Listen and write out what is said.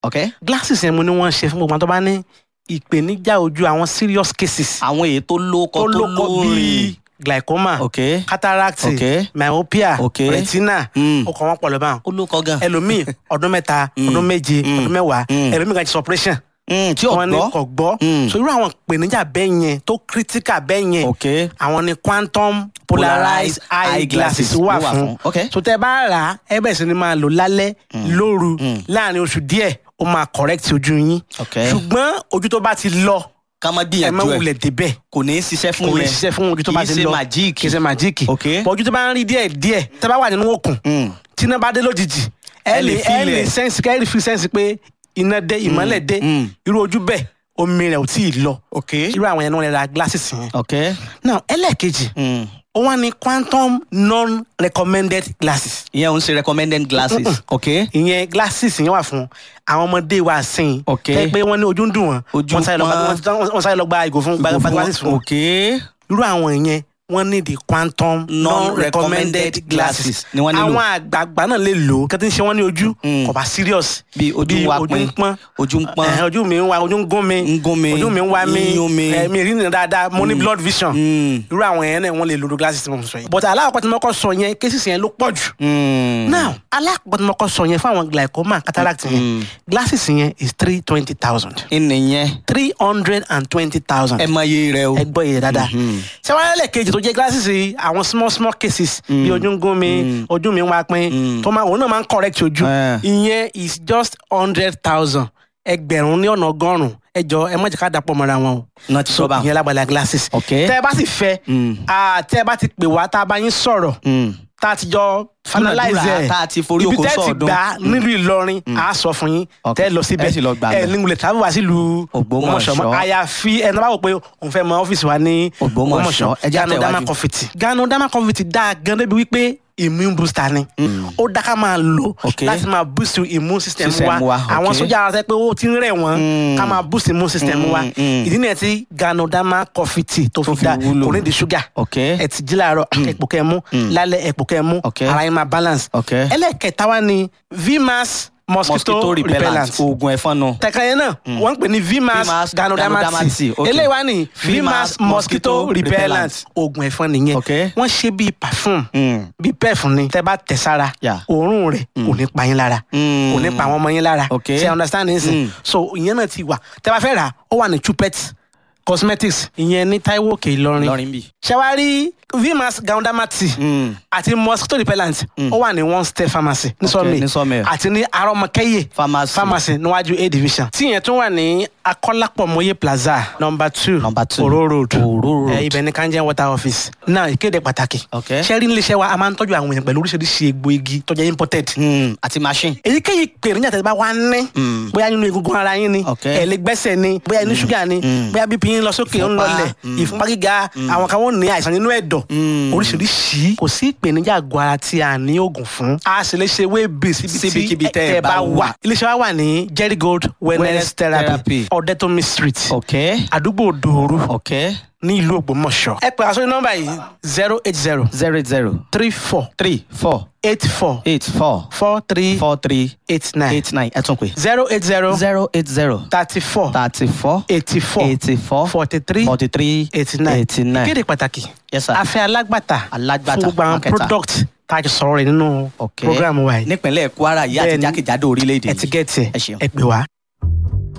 ok glasses yẹn mo ní wọ́n ṣe fún gbogbo àwọn tó bá ní ìpèníjà ojú àwọn serious cases àwọn èyí tó lóko tó tó lóko lórin bíi glaucoma ok cataract Ok. myopia Ok. retina Mm. ó kàn wọ́n pọ̀ lọ́ba ó lóko gan ẹlòmíì ọdún mẹ́ta ọdún méje Mm. ọdún mẹ́wàá Mm. ẹlòmíì kan ti sọ operation Mm, tí ò wọ́n ní gbọ́ kò gbọ́ Mm. so irú àwọn ìpèníjà bẹ́ẹ̀ yẹn tó critical bẹ́ẹ̀ yẹn ok àwọn ni quantum polarized eye glasses wà fún ok so tẹ bá rà á ẹ bẹ̀rẹ̀ sí ni máa lò lálẹ́ lóru láàrin oṣù díẹ̀ ó máa correct ojú yín ok ṣùgbọ́n ojú tó bá ti lọ ká má ẹ má gbìyànjú ẹ wulẹ̀ débẹ̀ kò ní í ṣiṣẹ́ fún kò lè yẹn ṣiṣẹ́ fún ojú tó bá ti kì í lọ ṣe magic kì í ṣe májíìkì Ok. bọ̀ ojú tó bá ń rí díẹ̀ díẹ̀ tẹ bá wà nínú òkun Mm. tí iná bá dé lójijì ẹ Ẹ lè lè ẹ feel lè ẹ̀. sẹ́ǹsì kẹ́ ẹ lè fi sẹ́ǹsì pé iná dé ìmọ́lẹ̀ dé mm. irú ojú bẹ́ẹ̀ omi rẹ̀ ò tí ì lọ ok irú àwọn yẹn ni wọ́n lè ra glasses yẹn ok now ẹlẹ́ẹ̀kejì Mm. ó wá ní quantum non-recommended glasses ìyẹn ò ń ṣe recommended glasses ok ìyẹn glasses yẹn wà fún àwọn ọmọdé wa sìn Ok. tẹ́ pé wọ́n ní ojú ń dùn wọ́n Ojú wọ́n sáré lọ gba- pọ́n. wọ́n- wọ́n sáré lọ gba ìgò fún gba gba glasses fún wọn ok irú àwọn yẹn wọ́n ní the quantum Non-recommended non-recommended glasses glasses ni wọ́n nílò. àwọn àgbààgbà náà lè lò ó kí wọ́n ti ń ṣe wọ́n ní ojú Mm. kò bá serious bí ojú ń wá ojú pin ń pọ́n ojú ń pọ́n ẹ̀hẹ́n, ojú mi ń wá ojú ń gún mi ń gún mi ojú mi ń wá mi ń yún mi ẹ̀, mi rí nìyẹn dáadáa mo ní blood vision Mm. irú àwọn yẹn náà wọ́n lè lo glasses tí mo sọ yìí but alákọ̀ọ́ tí mo kọ́ sọ yẹn cases yẹn ló pọ̀ jù Mm. now alákọ̀ọ́ tí mo kọ́ sọ yẹn fún àwọn glaucoma cataract yẹn Mm. glasses yẹn is three twenty thousand ìnìyẹn three hundred and twenty thousand ẹ mọ iye rẹ o ẹ gbọ́ iye dáadáa ṣé wàá lẹ́lẹ̀ kejì tó jẹ́ glasses yìí àwọn small small cases bí ojú ń gún mi ojú mi ń wá pín tó máa òun náà máa ń correct ojú Eh. ìyẹn is just hundred thousand ẹgbẹ̀rún ní ọ̀nà ọgọ́rùn-ún ẹ jọ ẹ má jẹ́ ká dàpọ̀ mọ́ra wọn o náà ti sọ bá ìyẹn lágbàlá glasses Ok. tẹ́ ẹ bá sì fẹ́ Mm. ah, tẹ́ ẹ bá ti pè wá tá a bá yín sọ̀rọ̀ tá a ti jọ finalize Dúnàdúrà ẹ̀ tá a ti forí oko ibi tẹ́ ẹ ti sọ̀ọ́dún. gbà nílùú Ìlọrin a sọ fún yín Ok. tẹ́ ẹ lọ síbẹ̀ Ẹ sì lọ gbà ẹ bẹ̀. ní wulẹ̀ tàbí wá sílùú Ògbómọ̀ṣọ́. mọ́ àyàfi ẹni tó bá wò pé òun fẹ́ mọ ọ́fíìsì wa ní Ògbómọ̀ṣọ́. Ẹ jẹ́ Gano Dama àtẹ̀wájú. Confetti Gano Dama Confetti dáa gan débi wípé immune booster ni ó dá ká máa lò Ok. láti máa boost immune system System wa wa, àwọn ok. sójà ara sẹ pé ó ti ń rẹ̀ wọ́n Mm. ká máa boost immune system wa Mm, mm. ìdí nìyẹn tí Gano Dama Confetti tó fi fi dá wúlò. kò ní di ṣúgà ok ẹ ti jí láàárọ̀ ẹ̀pò kẹ́ mú lálẹ́ ẹ̀pò kẹ́ mú Ok. ara yín máa balance Ok. ẹlẹ́kẹta wa ni vmas mosquito, mosquito repellent repellent oògùn ẹ̀fọn nù tẹ̀ka yẹn náà wọ́n ń pè ní vmas Vmas ganodermati Ganodermati, ok. eléyìí wá ní Vmas vmas mosquito mosquito repellent repellent. oògùn ẹ̀fọn nìyẹn Ok. wọ́n ṣe bíi perfume Mm. bíi pef ni tẹ́ bá tẹ̀ sára Yeah. òórùn rẹ̀ kò ní pa yín lára Mm. kò ní pa àwọn ọmọ yín lára Ok. ṣe understand nsìn Mm. so ìyẹn náà ti wà tẹ́ bá fẹ́ rà ó wà ní chupet cosmetics ìyẹn ní Táíwò Òkè Ìlọrin lọrin bì ṣẹwárí vmas ganodermati Mm. àti mosquito repellent ó wà ní one step pharmacy ní sọmi ní Sọ́mẹ̀. àti ní arọmọkẹyẹ Pharmacy. pharmacy níwájú a division tí yẹn tún wà ní akọlápọmọye plaza number two Number two. oro road Oro road. ẹ ibẹ̀ ní kanjẹ water office náà ìkéde pàtàkì Ok. ṣẹ́rí níléeṣẹ́ wa a máa ń tọ́jú àwọn èèyàn pẹ̀lú oríṣiríṣi egbò igi tó jẹ́ imported Mm. àti machine èyíkéyìí pèrèjà tẹ̀lé bá wá ní Mm. bóyá nínú egungun ara yín ni Ok. ẹ̀lẹ́gbẹ́sẹ̀ ni bóyá inú ṣúgà ni bóyá bípí yín lọ sókè ń Ìfúnpá. lọlẹ̀ Mm. ìfúnpá gíga àwọn kan wọ́n ní àìsàn nínú ẹ̀dọ̀ Mm. oríṣiríṣi kò sí ìpèníjà àgọ́ ara tí a ní oògùn fún a sì lè ṣe wébì Síbikíbi síbi tí tẹ́ ẹ ẹ bá bá wà wà. iléeṣẹ́ wa wà ní Jerry Gold wellness Wellness therapy therapy. Ọ̀dẹ́tọ́mi street ok àdúgbò Dòoru ok ní ìlú Ògbómọ̀ṣọ́ ẹ pè àsọyìn nọ́mbà yìí zero eight zero zero eight zero three four three four eight four eight four four three four three eight nine eight nine ẹ tún pè zero eight zero zero eight zero thirty four thirty four eighty four eighty four forty three forty three eighty nine eighty nine ìkéde pàtàkì yes sir a fẹ́ alágbàtà Alágbàtà, fún gbogbo àwọn marketer. product tá a jọ sọ̀rọ̀ rẹ̀ nínú ok program wa yìí nípínlẹ̀ Kwara yìí àti Bẹ́ẹ̀ni. jákèjádò orílẹ̀-èdè ẹ ti gẹ̀ẹ́tì ẹ ṣeun. ẹ pè wá.